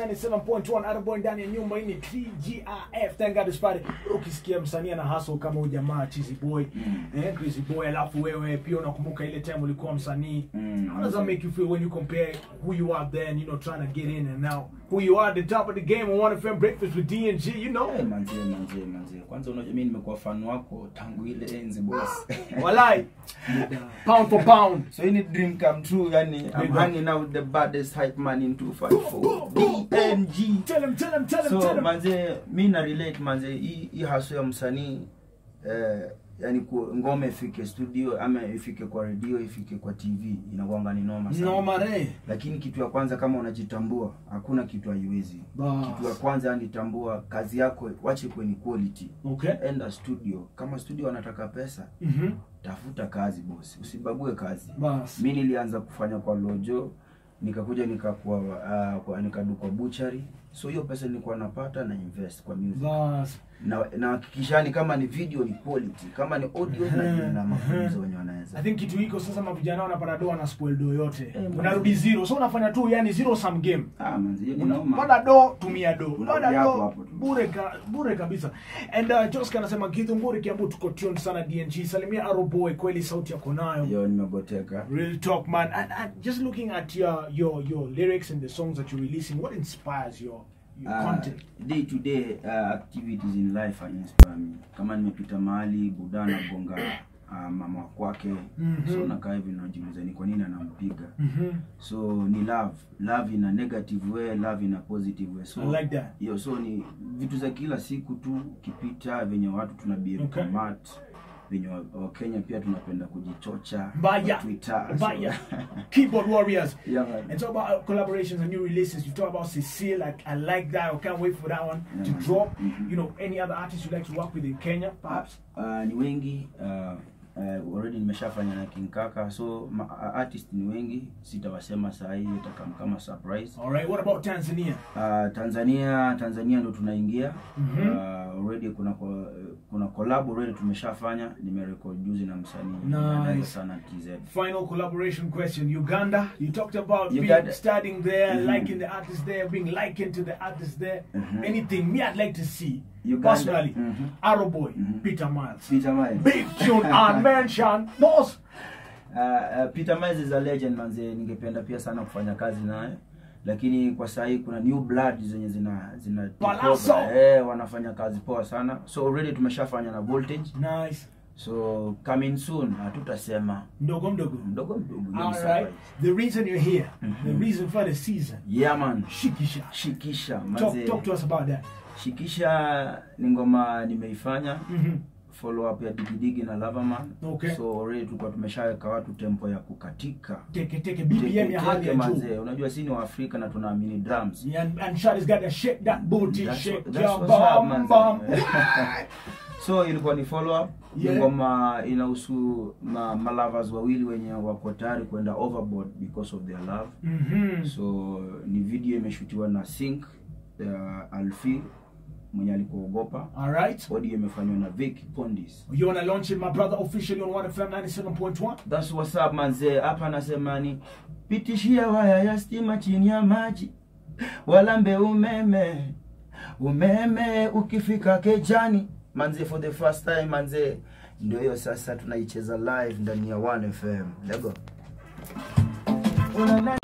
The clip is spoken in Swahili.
97.1 Attaboy ndani ya nyumba hii ni TGIF. Thank God it's Friday. Ukisikia msanii ana hustle kama huyu jamaa Cheesy Boy, eh, Crazy Boy, alafu wewe pia unakumbuka ile time ulikuwa msanii. Mm. How does that make you feel when you compare who you are then, you know, trying to get in and now who you are at the top of the game on One FM Breakfast with D&G, you know? Eh, manzie manzie manzie kwanza unajua mimi nimekuwa fan wako tangu ile enzi boss Walai. Pound for pound. so hii ni dream come true yani I'm Big hanging out with the baddest hype man in 254 DMG Tell him, tell him, tell him, tell so him. manze mi na relate manze hii hii haso ya msanii eh, yani ku, ngoma ifike studio ama ifike kwa redio ifike kwa tv inakuanga ni noma sana No mare. lakini kitu ya kwanza kama unajitambua hakuna kitu haiwezi Bas. kitu ya kwanza yani tambua kazi yako wache kwenye quality Okay. enda studio kama studio wanataka pesa Mhm. tafuta kazi bosi usibague kazi Bas. mi nilianza kufanya kwa lojo nikakuja nikakuwa uh, kwa nikadu kwa buchari so hiyo pesa nilikuwa napata na invest kwa music Bas. na na hakikishani kama ni video ni quality kama ni audio na, na mafunzo wenye I wanaweza think kitu hiko sasa mavijana wanapata do na spoil do yote. Eh, Unarudi zero. So unafanya tu yani zero sum game. ah manzi hiyo ni noma Pata do tumia do. Unarudi Pata hapo do hapo tu. bure ka, bure kabisa. And uh, Joska anasema kitu mburi kiambu tuko tuned sana DNG. Salimia Arrow Boy kweli sauti yako nayo. hiyo nimegoteka Real talk man. And, and just looking at your your your lyrics and the songs that you're releasing, what inspires your your Uh, content? day to day uh, activities in life are inspire me kama nimepita mahali budana gonga uh, mama kwake Mhm. so nakaa hivi najiuliza ni kwa nini anampiga Mhm. so ni love love in a negative way love in a positive way so I like that. hiyo so ni vitu za kila siku tu ukipita venye watu tunabia Okay. mat venye wa- wakenya pia tunapenda kujichocha Mbaya. kwa Twitter, so- Mbaya. Keyboard warriors. Yeah, man. And talk about uh, collaborations and new releases. You talk about Cecile. I, I like that. I can't wait for that one Yeah, to man. drop. Mhm. You know, any other artists you like to work with in Kenya, perhaps? Uh, ni wengi uh, uh, already nimeshafanya na King Kaka so ma, uh, artist ni wengi sitawasema saa hii itakam kama surprise All right. What about Tanzania? uh, Tanzania Tanzania ndo tunaingia Mhm. uh, already kuna ko- kuna collab already tumeshafanya nimerecord juzi na msanii Nice. Anaitwa sana TZ Final collaboration question. Uganda. You talked about Uganda. being studying there, Mhm. liking the artists there, being likened to the artists there. Mhm. Anything me I'd like to see Uganda. personally. Mhm. Arrow Boy, Mhm. Peter Miles. Peter Miles Big tune and mention. Boss. Uh, uh, Peter Miles is a legend manze, ningependa pia sana kufanya kazi naye, lakini kwa saa hii kuna new blood zenye zina zina take Palazzo. over. eh, wanafanya kazi poa sana, so already tumeshafanya na voltage, Nice. so coming soon, hatutasema Mdogo mdogo. mdogo mdogo. hiyo ni All surprise. right. The reason you're here, the Mhm. reason for the season, Yeah man, Shikisha. shikisha Talk, manze, talk to us about that. shikisha ni ngoma nimeifanya Mhm. follow up ya digidigi na Loverman. Okay. So already tulikuwa tumeshaweka watu tempo ya kukatika Teke teke BPM ya hali ya juu. manze, unajua si ni Waafrika na tunaamini drums Yeah, and, and Shadi's got to shake that booty, That's shake what- that's your what's up, bum man. bum. so ilikuwa ni follow up Yeah. ngoma inahusu ma, malovers wawili wenye wako tayari kwenda overboard because of their love Mhm. so ni video imeshutiwa na sync uh, alfi mwenye alikuogopa All right. audio imefanywa na Vic Pondis You wanna launch it, my brother, officially on 1FM 97.1? That's what's up manze. Hapa anasema ni pitishia waya ya stima chini ya maji, walambe umeme umeme ukifika kejani manze, for the first time manze, ndio hiyo sasa tunaicheza live ndani ya 1FM. Lego.